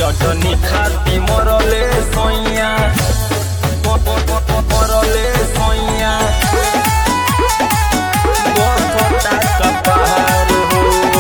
चटनी खाती मरले सोइया मरले सोइया बसता कपार हो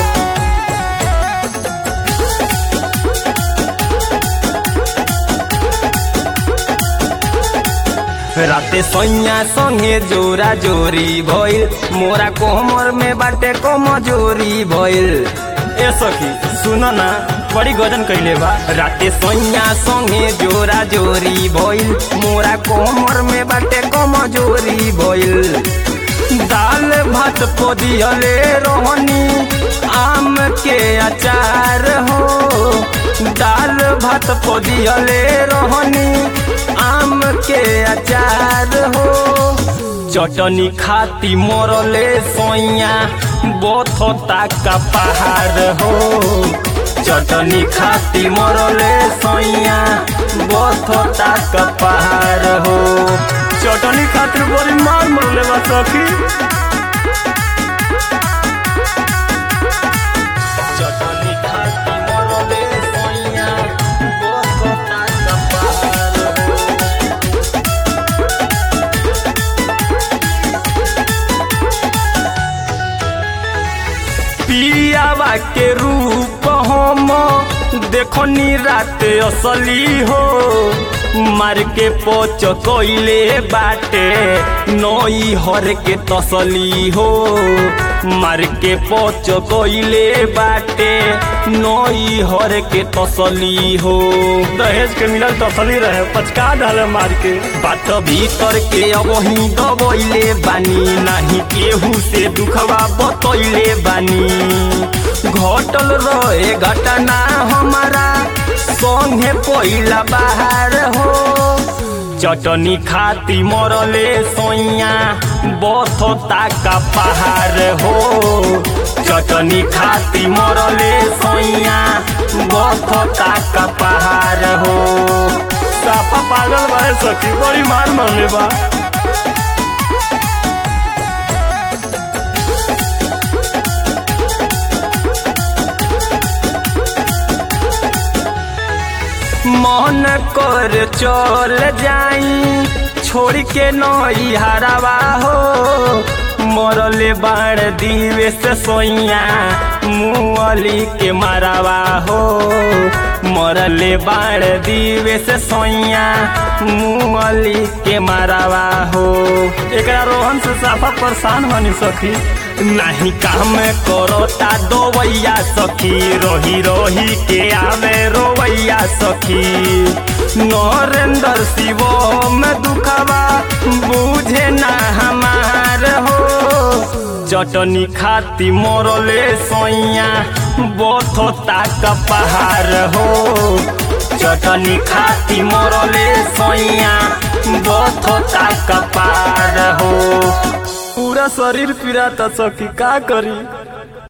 राते सैया संगे जोरा जोरी भइल मोरा कोमर में बाटे कमजोरी भइल ए सखी सुन ना बड़ी गजन कैले बा राते सैया संगे जोरा जोरी भइल मोरा कोमर में बाटे कमजोरी भइल दाल भात पदियले रोहनी आम के अचार हो दाल भात पदियले रोहनी आम के अचार हो चटनी खाती मरले सोइया बथता का पहाड़ हो चटनी खाती मरले सोइया बथता का पहाड़ हो चटनी खातिर बड़ी मार मरले बा सखी चटनी खाती मरले सोइया बथता का पहाड़ हो पियावा के रूप हम देखनी रात असली हो मार के पोच कोइले बाटे नई हर के तसली हो मार के पोच कोइले बाटे नई हर के तसली हो दहेज के मिलल तसली रहे पचका डाले मार के बात भीतर के अब ही दबैले बानी नाही केहू से दुखवा बतैले बानी घटल रहे घटना हमारा संगे पहिला बाहर हो चटनी खाती मरले सोइया बथता का पहाड़ हो चटनी खाती मरले सोइया बथता का पहाड़ हो सापा पागल बा सखी बड़ी मार मरले बा मन कर चल जाई छोड़ के नई हरावा हो मरले बाण दीवे से सोइया मुअली के मारावा हो मरले बाण दीवे से सोइया मुअली के मारावा हो एकरा रोहन से साफा परेशान बनी सखी नहीं काम करोता दोवैया सखी रोही रोही के आवे रोवैया सखी नरेंद्र शिव में दुखवा बुझे ना हमार हो चटनी खाती मोरले सोइया बथता का पहाड़ हो चटनी खाती मोरले सोइया बथता का पहाड़ हो पूरा शरीर पीड़ा सखी का करी